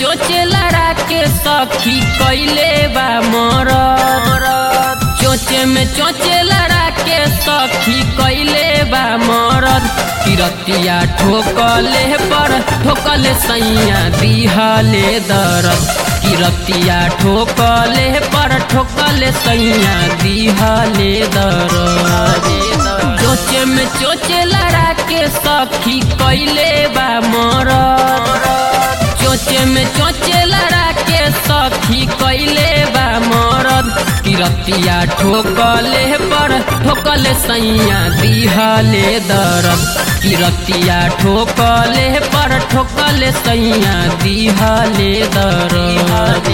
चोचे लड़ा के सखी कैले बा मरद चोचे में चोचे लड़ा के सखी कैले बा मरद किरतिया ठोकले पर ठोकले सैया दिहले दरद किरतिया ठोकले पर ठोकले सैया दिहले दरद चोचे में चोचे लड़ा के सखी कैले बा मरद चोचे में चोचे लड़ा के सखी कैले बा मरद किरतिया ठोकले पर ठोकले सैया दिहले दरद किरतिया ठोकले पर ठोकले सैया दिहले दरद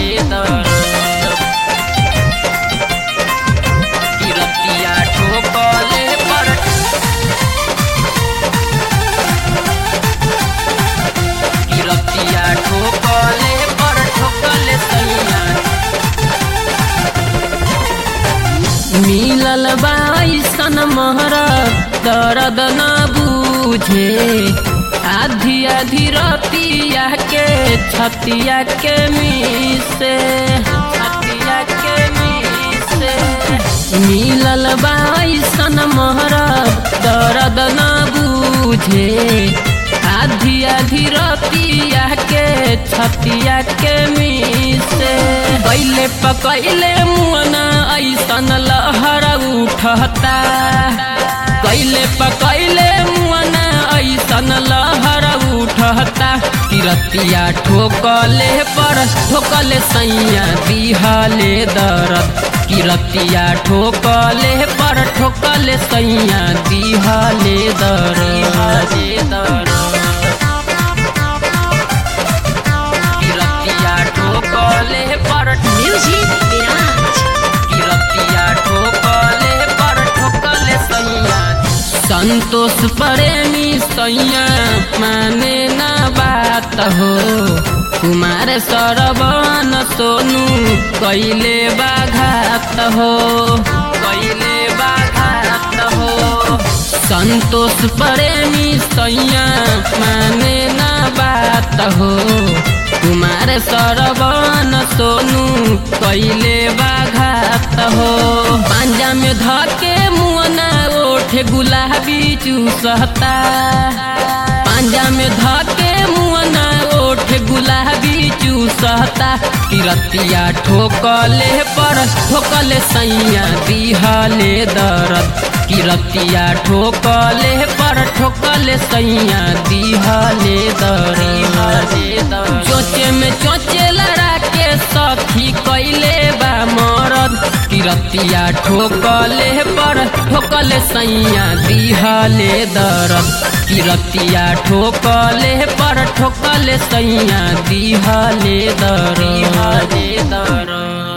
किरतिया ठोकले पर किरतिया ठोकले पर ठोकले सैया मिलल बाईसन महरा दर्द न बूझे आधी आधी रतिया के छतिया के मिसे छतिया के मिसे मिलल बाईसन महरा दर्द न बूझे आधी आधी रतिया के छतिया के मिसे पहले पकैले मुअना ऐसन लहर उठता कैले पकैले मुअना ऐसन लहर उठता किरतिया ठोकले पर ठोकले सैया दिहले दरद किरतिया ठोकले पर ठोकले सैया दिहले दरद किरतिया ठोकले पर Music Garage. किरतिया ठोकले पर ठोकले सैया संतोष प्रेमी सैया माने ना बात हो कुमार सरवन सोनू कैले बाघात हो कैले बाघात हो संतोष प्रेमी सैया माने ना बात हो कुमार सरवन सोनू कैले बाघात हो पांजा में धके मुअना ओठे गुलाबी चूसता पांजा में धके मुअना ओठे गुलाबी चूसता किरतिया ठोकले पर ठोकले सैया दिहले दरद किरतिया ठोकले पर ठोकले सैया दिहले दरद चोचे में चोचे लड़ा के सखी कैले बा मरद किरतिया ठोकले पर ठोकले सैया दिहले दरद किरतिया ठोकले पर ठोकले सैया दिहले दरद